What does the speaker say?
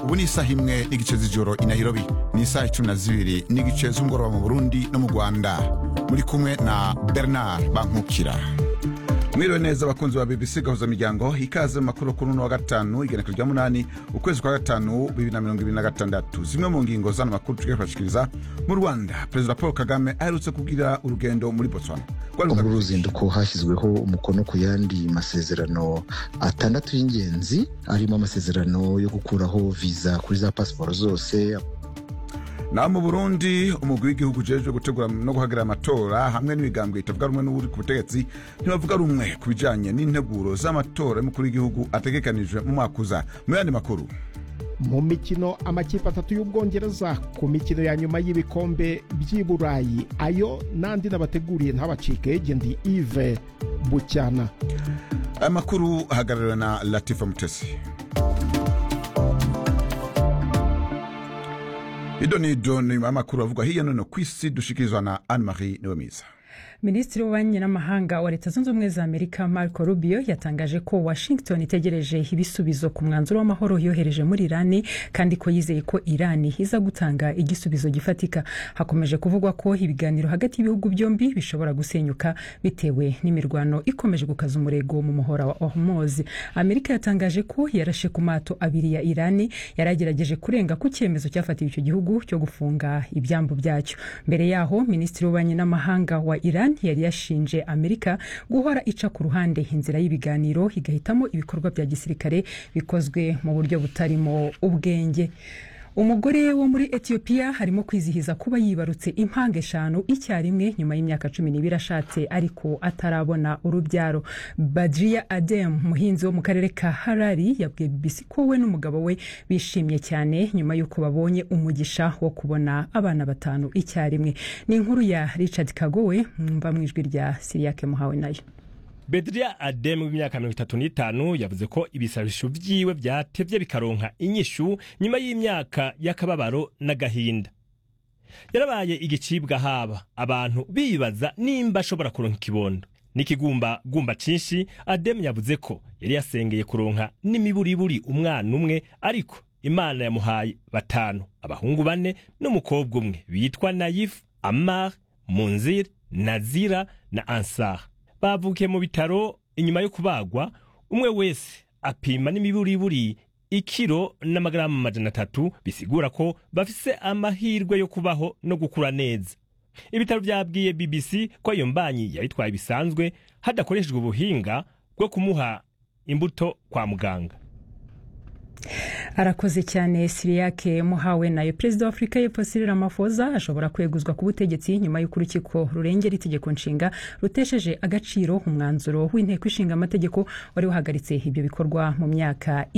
ubu ni isaha imwe n'igice z'ijoro i nairobi ni isaha icumi na zibiri n'igice z'umugoroba mu burundi no mu rwanda muri kumwe na bernard bankukira mwiriwe neza abakunzi ba bbc gahuza miryango ikaze mu makuru kuri uno wa gatanu igenekezo rya munani ukwezi kwa gatanu bibiri na mirongo ibiri na gatandatu zimwe mu ngingo z'ano makuru tugiye kubashikiriza mu rwanda perezida paul kagame aherutse kugira urugendo muri botswana muri uru ruzinduko hashyizweho umukono ku yandi masezerano atandatu y'ingenzi arimo amasezerano yo gukuraho viza kuri za pasiporo zose naho mu burundi umugwi w'igihugu ujejwe gutegura no guhagarara amatora hamwe n'imigambwe itavuga rumwe n'uri ku butegetsi ntibavuga rumwe ku bijanye n'integuro z'amatora y'umukuru w'igihugu ategekanijwe mu mwaka uza mu yandi makuru mu mikino amakipe atatu y'ubwongereza ku mikino ya nyuma y'ibikombe by'i burayi ayo n'andi nabateguriye ntabacike gendi ive bucyana aya makuru ahagarariwe na latifa mutesi ido ni ido ni amakuru avugwa hirya no hino ku isi dushikirizwa na anne marie niwemiza minisitiri w'ububanyi n'amahanga wa leta zunze ubumwe za amerika marco rubio yatangaje ko washington itegereje ibisubizo ku mwanzuro w'amahoro yohereje muri irani kandi ko yizeye ko irani iza gutanga igisubizo gifatika hakomeje kuvugwa ko ibiganiro hagati y'ibihugu byombi bishobora gusenyuka bitewe n'imirwano ikomeje gukaza umurego mu muhora wa hormuz amerika yatangaje ko yarashe ku mato abiri ya irani yari agerageje kurenga ku cyemezo cyafatiwe icyo gihugu cyo gufunga ibyambu byacyo mbere yaho minisitiri w'ububanyi n'amahanga wa iran yari yashinje amerika guhora ica ku ruhande inzira y'ibiganiro igahitamo ibikorwa bya gisirikare bikozwe mu buryo butarimo ubwenge umugore wo muri etiyopiya harimo kwizihiza kuba yibarutse impanga eshanu icyarimwe nyuma y'imyaka cumi n'ibiri ashatse ariko atarabona urubyaro badriya adem umuhinzi wo mu karere ka harari yabwiye bbc ko we n'umugabo we bishimye cyane nyuma y'uko babonye umugisha wo kubona abana batanu icyarimwe ni inkuru ya richard kagowe mwumva mu ijwi rya siriyake muhawe nayo bedria adem w'imyaka mirongo itatu n'itanu yavuze ko ibisabisho vyiwe vyatevye bikaronka inyishu nyuma y'imyaka y'akababaro n'agahinda yarabaye igicibwa haba abantu bibaza nimba ashobora kuronka ikibondo n'ikigumba gumba cinshi adem yavuze ko yari yasengeye kuronka n'imiburiburi umwana umwe ariko imana yamuhaye batanu abahungu bane n'umukobwa umwe bitwa nayif amar munzir nazira na ansar bavukiye mu bitaro inyuma yo kubagwa umwe wese apima n'imiburiburi ikiro n'amagaramu amajana atatu bisigura ko bafise amahirwe yo kubaho no gukura neza ibitaro byabwiye bbc ko iyo mbanyi yayitwaye bisanzwe hadakoreshejwe ubuhinga bwo kumuha imbuto kwa muganga arakoze cyane siriyake muhawe nayo perezida wa afurika y'epfo Cyril Ramaphosa ashobora kweguzwa ku butegetsi nyuma y'uko urukiko rurengera itegeko nshinga rutesheje agaciro umwanzuro w'inteko ishinga amategeko wari wahagaritse ibyo bikorwa mu myaka